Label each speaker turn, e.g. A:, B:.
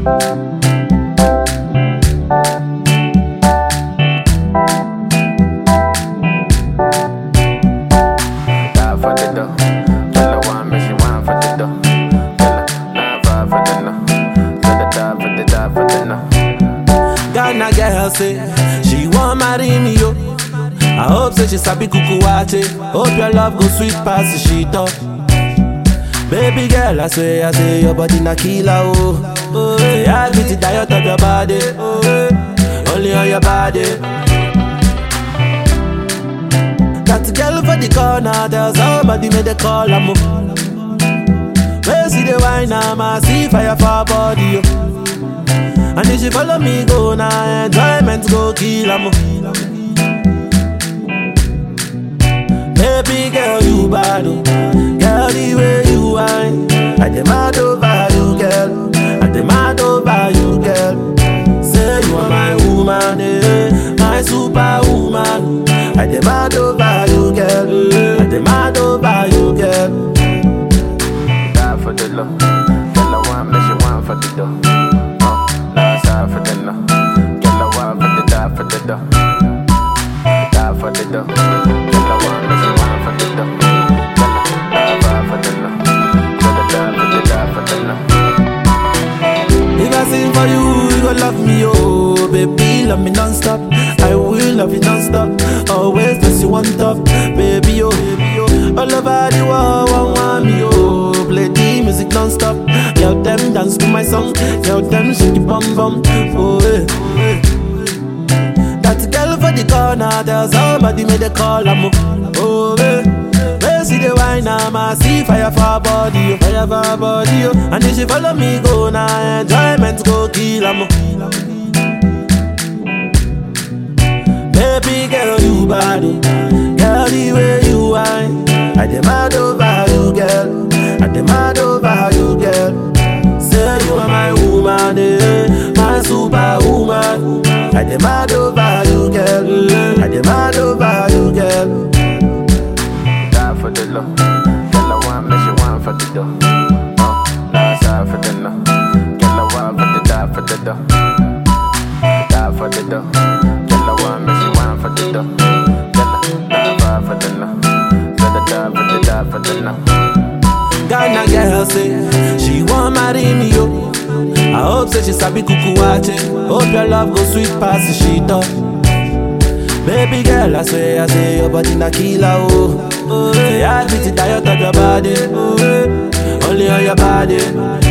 A: Die for the dough. Tell her one, make she want for the dough. Tell her nine five for the no. Tell her die for the die for the no.
B: Ghana girl say she want marry me yo. I hope say she sabi kuku wache. Hope your love go sweet past the shit up. Baby girl, I swear, I say your body na killer oh. Oh, yeah, I get the diet of your body. Oh, yeah. only on your body. Got the girl for the corner, tell somebody make the call I'm Where see the wine, I'm see fire for her body. Oh. And if she follow me go now, enjoyment go kill am. Baby girl, you bad, oh. girl the way you whine. I demand over you, girl. I demand over you, girl. Say you are my woman, eh, my superwoman. I demand over you, girl. I demand over you, girl.
A: Die for the low. Tell her one, make she want for the dough. Uh, last side for the no. Tell her one for the die for the dough. Die for the dough. Tell her one, make she want for the dough. Tell her die five for the no. Tell her die for the die for the no.
B: If I sing for you, you gon' love me, oh Baby, love me non-stop I will love you non-stop Always place you on top Baby, oh, baby, oh All over the world, one want me, oh Play the music non-stop Girl, them dance to my song Girl, them shake the bum bum Oh, eh, oh, eh. That girl for the corner Tell somebody make the call, I'm Oh, eh Where see the wine, I'm a see fire for her body, oh, fire for her body, oh. And if she follow me go now, enjoyment go kill, I'm Baby girl, you bad, oh. girl, the way you whine. I demand over you, girl. I demand over you, girl. Say you are my woman, eh, my superwoman. I demand over you, girl. I demand over you, girl.
A: Die for the low. Tell her one, make she want for the dough. Uh, last side for the no. Tell her one for the die for the dough. Die for the dough. Tell her one, make she want for the dough. Tell her nine five for the no. Tell her die for the die for the no.
B: Ghana girl say she want marry me yo. I hope say she sabi kuku wache. Hope your love go sweet past the shit up. Baby girl, I swear, I say your body na killer oh. Oh, yeah, I beat the diet of your body. Oh, yeah. only on your body.